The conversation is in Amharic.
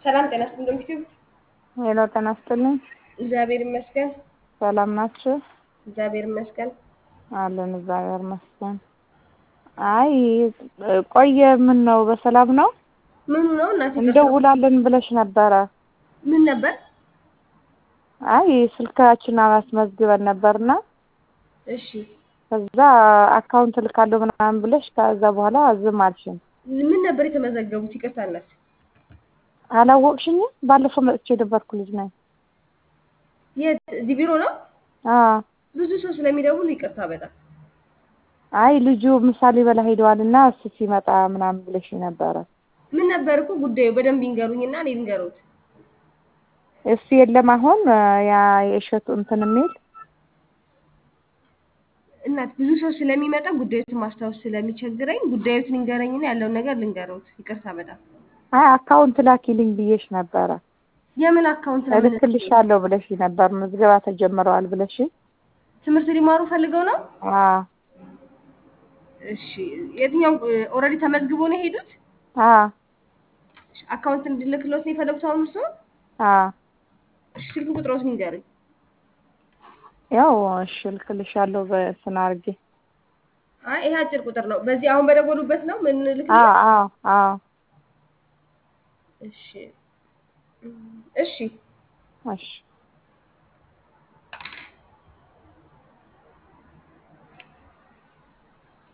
ሰላም ጤና ይስጥልኝ ዩቲዩብ ሄሎ ጤና ይስጥልኝ። እግዚአብሔር ይመስገን። ሰላም ናችሁ? እግዚአብሔር ይመስገን። አለን እግዚአብሔር ይመስገን። አይ ቆየ። ምን ነው በሰላም ነው? ምኑ ነው እናቴ? እንደውላለን ብለሽ ነበረ። ምን ነበር? አይ ስልካችን አላስመዝግበን ነበርና እሺ ከዛ አካውንት ልካለሁ ምናምን ብለሽ ከዛ በኋላ ዝም አልሽኝ። ምን ነበር የተመዘገቡት? ይቅርታ እናት። አላወቅሽኝም? ባለፈው መጥቼ የነበርኩ ልጅ ነኝ። የት? እዚህ ቢሮ ነው? አዎ። ብዙ ሰው ስለሚደውል ይቅርታ በጣም አይ ልጁ ምሳሌ በላ ሄደዋል እና እሱ ሲመጣ ምናምን ብለሽ ነበረ። ምን ነበር እኮ ጉዳዩ? በደንብ ይንገሩኝና እኔ ልንገሩት። እሱ የለም አሁን ያ የእሸቱ እንትን የሚል እናት ብዙ ሰው ስለሚመጣ ጉዳዩትን ማስታወስ ስለሚቸግረኝ ጉዳዩትን ይንገረኝና ያለውን ነገር ልንገሩት። ይቅርታ በጣም አይ አካውንት ላኪልኝ ብዬሽ ነበረ። የምን አካውንት ነው? ምን- እልክልሻለሁ ብለሽ ነበር። ምዝገባ ተጀምረዋል ብለሽ ትምህርት ሊማሩ ፈልገው ነው? አዎ እሺ የትኛው ኦልሬዲ ተመዝግቦ ነው የሄዱት? አዎ አካውንት እንድልክሎት ነው የፈለጉት አሁን እሱ? አዎ እሺ ስልክ ቁጥሮት ንገሩኝ። ያው እሺ እልክልሻለሁ በእንትን አድርጌ አይ ይሄ አጭር ቁጥር ነው። በዚህ አሁን በደወሉበት ነው ምን ልክ? አዎ አዎ አዎ እሺ እሺ እሺ